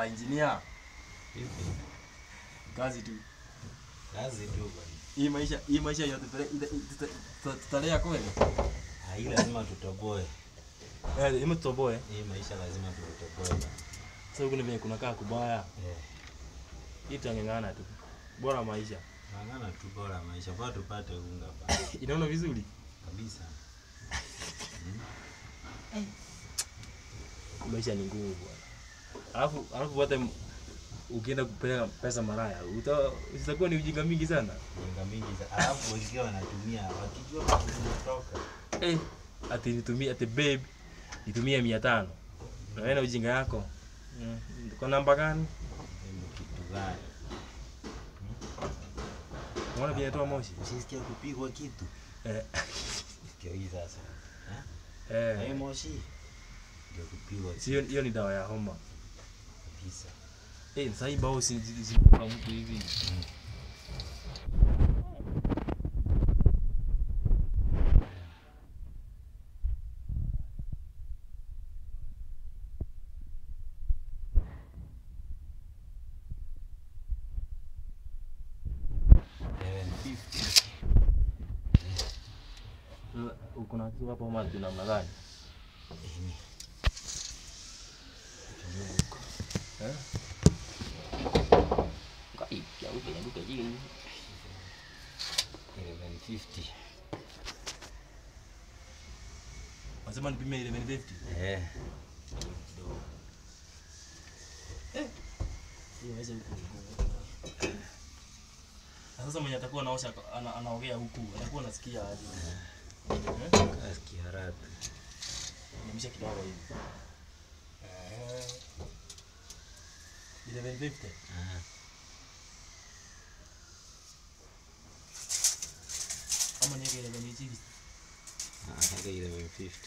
Ah, engineer, Vipi? kazi tu. Kazi tu bwana. Hii maisha, hii maisha yote tutale- ita- tuta- tuta- tutalea kweli? Ah, hii lazima tutoboe. Eh, hii tutoboe. Hii maisha lazima tutoboe bwana. Sasa huku ni venye kunakaa kubaya. Eh, Hii tutang'ang'ana tu. Bora maisha. ng'ang'ana tu bora maisha, bora tupate unga bwana. Inaona vizuri? Kabisa. Maisha ni ngumu bwana. Alafu alafu hata m- ukienda kupeleka pesa maraya, uta utakuwa ni ujinga mingi sana. Jinga mingi za alafu wengine wanatumia wakijua vitu zinatoka. Eh, ati nitumie ati babe nitumie 500. Na wewe na ujinga yako. Mm. Kwa namba gani? Ni kitu gani? Unaona vile inatoa moshi? Usisikia kupigwa kitu. Eh. Ndio hii sasa. Eh? Na hii Eh. moshi ndio kupigwa Sio hiyo ni dawa ya homa. kabisa. Eh, sasa hii bao si si- si kwa mtu hivi. Eleven fifty. Sasa, Uko na kitu hapo ama namna gani? Ini. Eh? Kai, ya upe ya duka jini. Eleven fifty. Wasema nipime ile 150. Eh. Kidogo. Eh. Hiyo inaweza huku ni ngumu. Na Sasa mwenye atakuwa anaosha ana, anaogea huku, atakuwa anasikia aje? Eh? Kasikia raha. Nimisha kidogo hivi. Eh. Ile 150. Ah. Ama niweke ile 160. Ah, hata eleven fifty.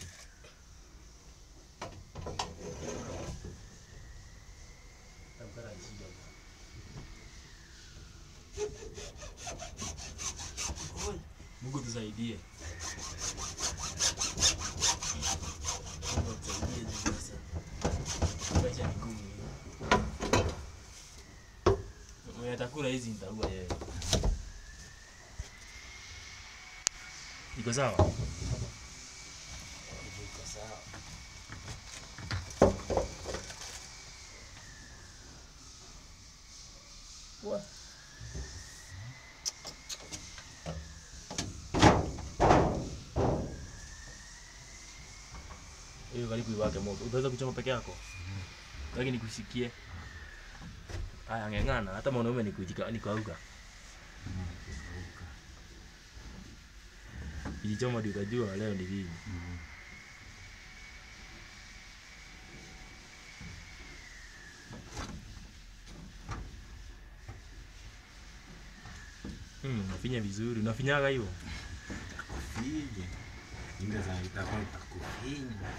Tabara shida. Oi, Mungu tusaidie. Mungu tusaidie juu sasa. Maisha ni ngumu. Mwenye atakula hizi nitaua yeye. Iko sawa? Iko sawa. Hiyo karibu iwake moto. Utaweza kuchoma peke yako? Lakini nikushikie. Haya ng'eng'ana, hata mwanaume ni kujika ni kauka. Ijichoma ndio utajua leo ni lini. Mm. Hmm, unafinya vizuri. Unafinyaga hiyo? Fije. Inga za itakuwa itakufinya.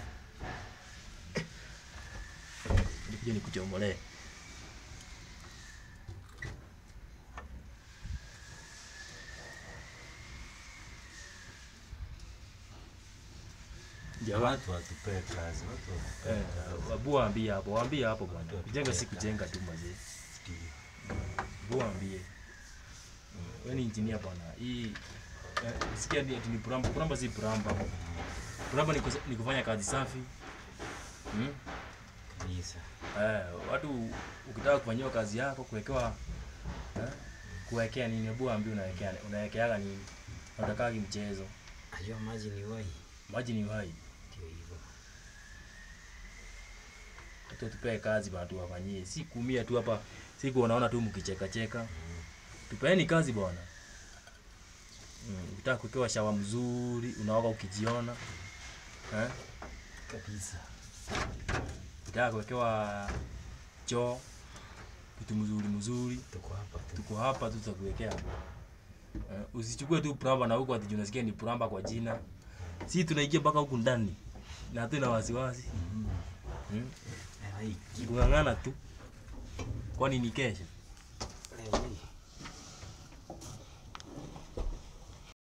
Nikuja nikuchomolee. Jamaa Watu watupee kazi, watu watupee eh, kazi. wabu waambie hapo, waambie hapo bwana. Watu Kujenga si watupee kujenga kazi. tu mazee. Ndio. Wabu waambie. Wewe ni engineer bwana. Hii eh, sikia ni ati ni puramba, puramba si puramba. Puramba ni, kus- ni kufanya kazi safi. Hmm? Kanisa. Eh, watu ukitaka kufanyiwa kazi yako kuwekewa eh, kuwekea nini? Hebu ambie unawekea unawekeaga nini? Unatakagi mchezo. Ajua maji ni wai. Maji ni uhai. Ndio hivyo. Watu tupee kazi bwana tuwafanyie. Si kuumia tu hapa. Si kuonaona tu mkicheka cheka. Tupeeni kazi bwana. Mm, ukitaka kuwekewa shawa mzuri, unaoga ukijiona. Eh? Kabisa. Ukitaka kuwekewa choo kitu mzuri mzuri. Tuko hapa tu. tuko hapa tu tutakuwekea. Uh, usichukue tu plamba na huko ati juu unasikia ni plamba kwa jina. Si tunaingia mpaka huku ndani na hatuna wasiwasi. Mm. Hmm? Eh, hii Kung'ang'ana tu. Kwani ni kesho?